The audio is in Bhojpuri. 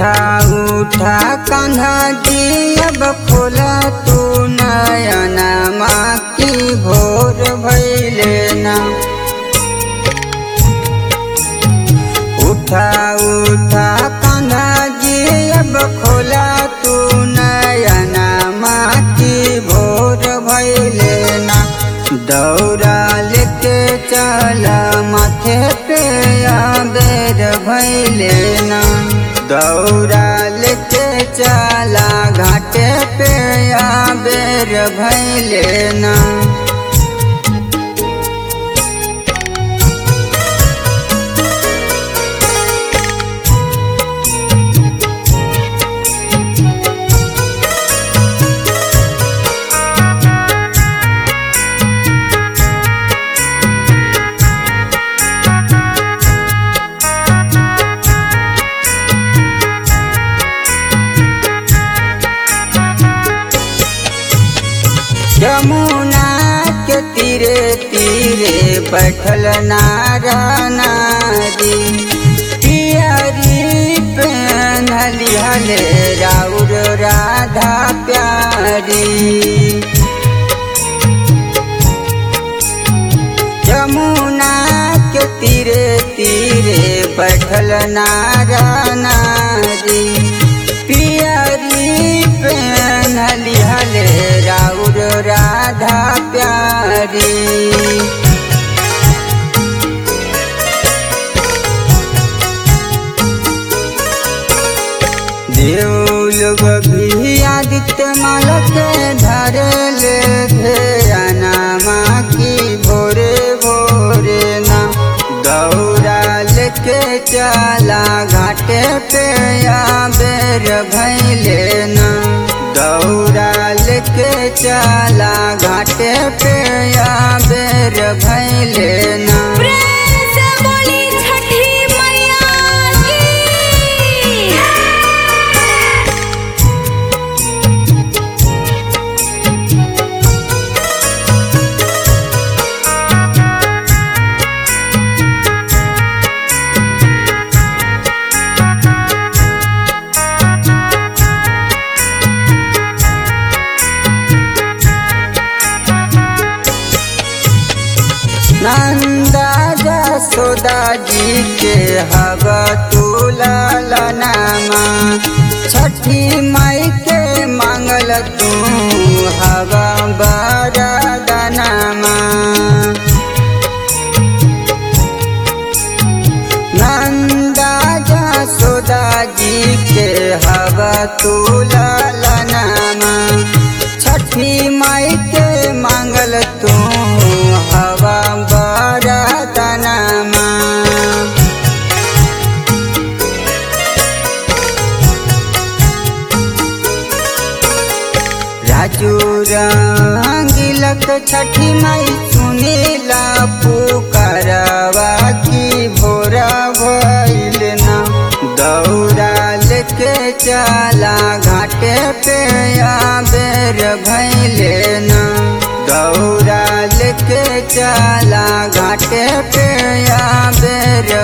उठा उठा कान्हा जी अब खोला तू नयना माँ की भोर भैले ना उठा उठा कान्हा जी अब खोला तू नयना माँ की भोर भैले ना दौड़ा लेके चला माथे पे बेर भैले ना दौड़ा लेके चला घाटे पे बेर भैले ना यमुना के तीरे तीरे बैठल नारा नारी पियरी पहनली हले राउर राधा प्यारी यमुना के तीरे तीरे बैठल नारा नारी पियरी पहनली हले राउर राधा प्यारी देव लोग भी आदित्य मालक धरल धेराना माँ की भोरे भोरे ना दौड़ा लेके चला घाटे पे बेर भैले ना दौड़ा लेके चला घाटे पे बेर भैले ना प्रेम से बोली छठी मैया की नंदा जसोदा जी के हवा तुला नामा छठी माई के मांगल तू हवा बरदनामा नंदा जसोदा जी के हवा तुला नामा छठी माई के मांगल तू हवा बरदनामा राजू रंगिलक छठी माई सुनीला पुकारवा की भोरा भइल ना दौड़ा लेके चला घाटे पे बेर भैले ना दौड़ा लेके चला घाटे पे बेर